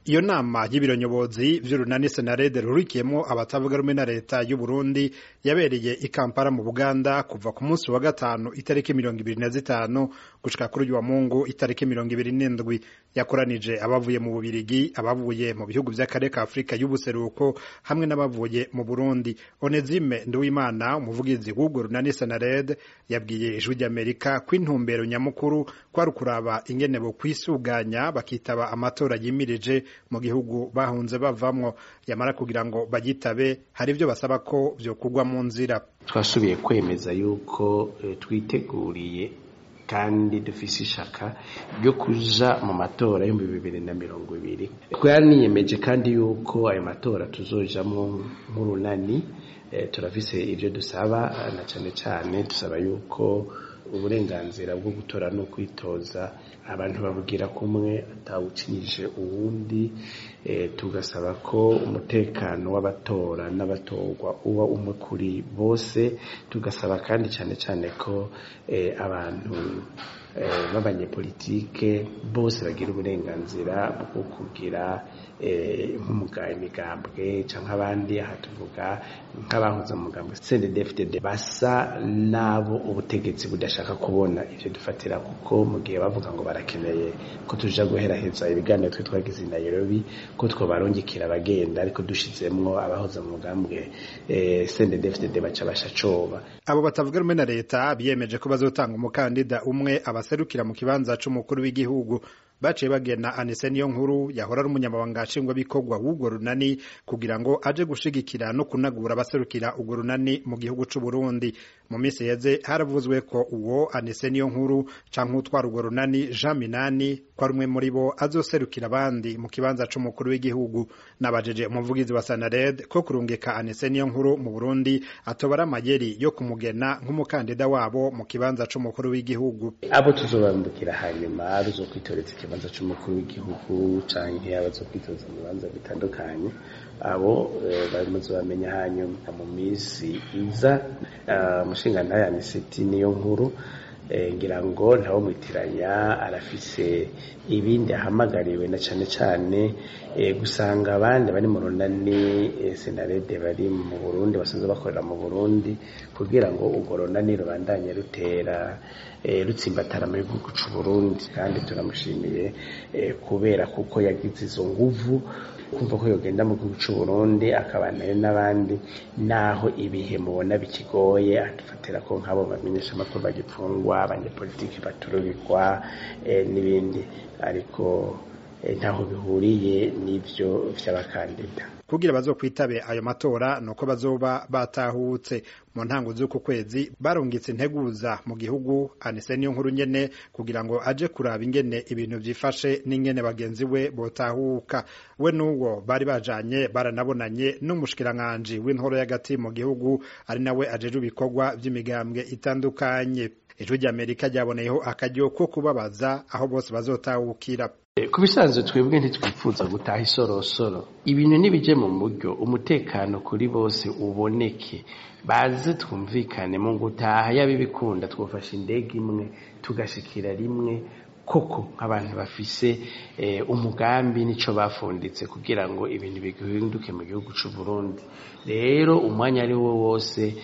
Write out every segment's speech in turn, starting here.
iyo nama y'ibiro nyobozi vy'urunani senarede rurikiyemwo abatavuga rumwe na leta y'u Burundi yabereye i Kampala mu Buganda kuva ku munsi wa gatanu itariki mirongo ibiri na zitanu gushika kuri uyu wa Mungu itariki mirongo ibiri n'indwi yakoranije abavuye mu Bubirigi abavuye mu bihugu vy'akarere ka Afurika y'ubuseruko hamwe n'abavuye mu Burundi Onezime Nduwimana umuvugizi w'urwo runani senarede yabwiye ijwi ry'Amerika ko intumbero nyamukuru kwari ukuraba ingene bo kwisuganya bakitaba amatora yimirije mu gihugu bahunze bavamwo yamara kugira ngo bagitabe hari ivyo basaba ko vyokugwa mu nzira twasubiye kwemeza yuko e, twiteguriye kandi dufise ishaka ryo kuja mu matora y'ibihumbi bibiri na mirongo ibiri twaniyemeje kandi yuko ayo matora tuzojamwo nk'urunani e, turafise ivyo dusaba na cane cane dusaba yuko uburenganzira bwo gutora no kwitoza abantu babugira kumwe atawucinyije uwundi e, tugasaba ko umutekano w'abatora n'abatorwa uba umwe kuri bose tugasaba kandi cyane cyane ko e, abantu e, b'abanyepolitike bose bagira uburenganzira bwo kugira nk'umuga imigambwe cyangwa abandi aha tuvuga nk'abahuza mu mugambwe CNDD-FDD basa nabo ubutegetsi budashaka kubona ivyo dufatira kuko mu gihe bavuga ngo barakeneye ko tuja guheraheza ibiganiro twe twagize i Nairobi ko twobarungikira abagenda ariko dushizemwo abahoza mu mugambwe CNDD-FDD baca basha coba abo batavuga rumwe na leta biyemeje ko bazotanga umukandida umwe abaserukira mu kibanza c'umukuru w'igihugu baciye bagena Anise niyo nkuru yahora ari umunyamabanga nshingwabikorwa w'urwo runani kugira ngo aje gushigikira no kunagura abaserukira urwo runani mu gihugu c'u Burundi mu minsi yeze haravuzwe ko uwo Anise niyo nkuru canke utwara urwo runani Jean Minani ko ari umwe muri bo azoserukira abandi mu kibanza c'umukuru w'igihugu nabajeje umuvugizi wa Sanared ko kurungika Anise niyo nkuru mu Burundi atobara amayeri yo kumugena nk'umukandida wabo mu kibanza c'umukuru w'igihugu abo tuzobambukira hanyuma ruzokwitoreza ikibanza c'umukuru w'igihugu canke abazokwitoza mu bibanza bitandukanye abo bamaze bamenya hanyuma mu minsi iza umushingantahe aniseti niyo nkuru ngira ngo ntawo mwitiranya arafise ibindi ahamagariwe na cane cane gusanga abandi bari mu runani senarede bari mu Burundi basanzwe bakorera mu Burundi kugira ngo urwo runani rubandanye rutera rutsimbatara mu gihugu c'u Burundi kandi turamushimiye kubera kuko yagize izo nguvu kumva ko yogenda mu gihugu c'u Burundi akabanayo n'abandi naho ibihe mubona bikigoye adufatira ko nk'abo bamenyesha amakuru bagipfungwa abanyepolitiki batururikwa n'ibindi ariko ntaho bihuriye n'ivyo vy'abakandida kugira bazokwitabe ayo matora nuko bazoba batahutse mu ntango z'uku kwezi barungitse integuza mu gihugu anise niyo nkuru nyene kugira ngo aje kuraba ingene ibintu vyifashe n'ingene bagenzi we botahuka we n'uwo bari bajanye baranabonanye n'umushikiranganji w'intoro y'agati mu gihugu ari nawe ajejwe ibikorwa vy'imigambwe itandukanye ijwi ry'amerika ryaboneyeho akaryo ko kubabaza aho bose bazotahukira ku bisanzwe twebwe ntitwifuza gutaha isorosoro ibintu nibije mu buryo umutekano kuri bose uboneke baze twumvikane mu gutaha yaba ibikunda twafashe indege imwe tugashikira rimwe koko nk'abantu bafise umugambi nico bafunditse kugira ngo ibintu bihinduke mu gihugu c'u Burundi rero umwanya ari wo wose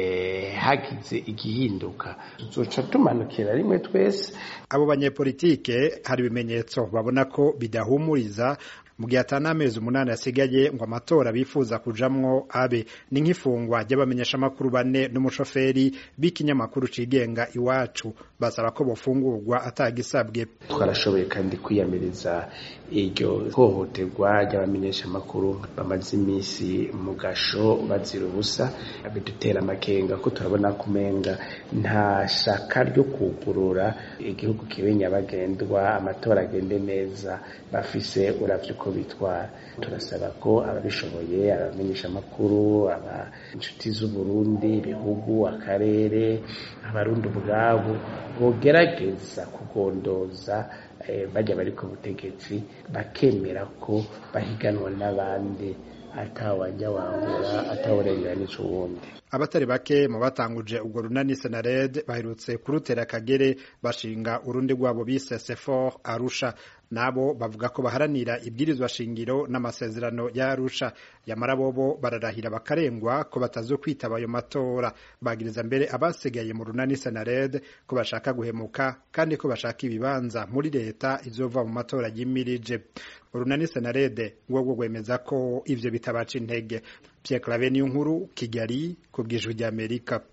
hagize igihinduka tuzoca tumanukira rimwe twese abo banyepolitike hari ibimenyetso babona ko bidahumuriza mu gihe atana amezi umunani asigaye ngo amatora bifuza kujamwo abe ni nk'ifungwa ry'abamenyeshamakuru bane n'umushoferi b'ikinyamakuru cigenga iwacu basaba ko bofungurwa atagisabwe twarashoboye kandi kwiyamiriza iryo hohoterwa ry'abamenyeshamakuru bamaze iminsi mu gasho bazira ubusa bidutera amakenga ko turabona kumenga nta shaka ryo kugurura igihugu kibe nyabagendwa amatora agende neza bafise uravye uko bitwara turasaba ko ababishoboye abamenyesha amakuru aba inshuti z'uburundi ibihugu akarere abarundi ubwabo bogerageza kugondoza bajya bari ku butegetsi bakemera ko bahiganwa n'abandi atawajya wangura atawurenganije uwundi abatari bake mu batanguje ubwo runani senared baherutse kurutera akagere bashinga urundi rwabo bise sefor arusha nabo bavuga ko baharanira ibwirizwa shingiro n'amasezerano ya Arusha yamara bobo bararahira bakarengwa ko batazokwitaba ayo matora bagiriza mbere abasigaye mu runani Senared ko bashaka guhemuka kandi ko bashaka ibibanza muri leta izova mu matora yimirije urunani Senarede rwo rwemeza ko ivyo bitabaca intege Pierre Claver Niyonkuru Kigali ku bw'ijwi ry'Amerika